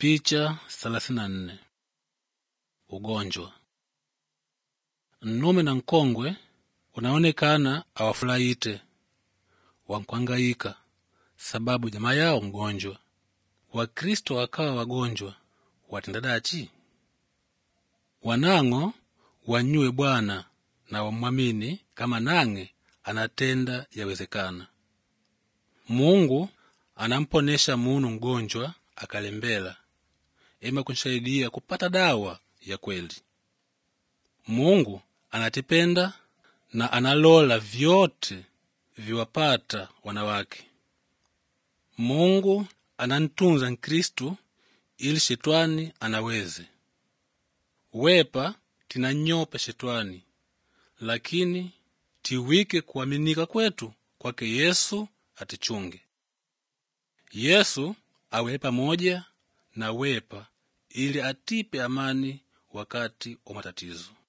Picha 34 Ugonjwa. Nnume na nkongwe unaonekana awafurahite wankwangaika sababu jamaa yao mgonjwa. Wakristo wakawa wagonjwa watenda dachi? Wanang'o wanyue Bwana na wamwamini kama nang'e anatenda yawezekana. Mungu anamponesha munu mgonjwa akalembela ema kunsaidia kupata dawa ya kweli. Mungu anatipenda na analola vyote viwapata wanawake. Mungu anantunza Nkristu ili shetwani anaweze wepa tinanyopa shetwani, lakini tiwike kuaminika kwetu kwake Yesu atichunge. Yesu awe pamoja na wepa ili atipe amani wakati wa matatizo.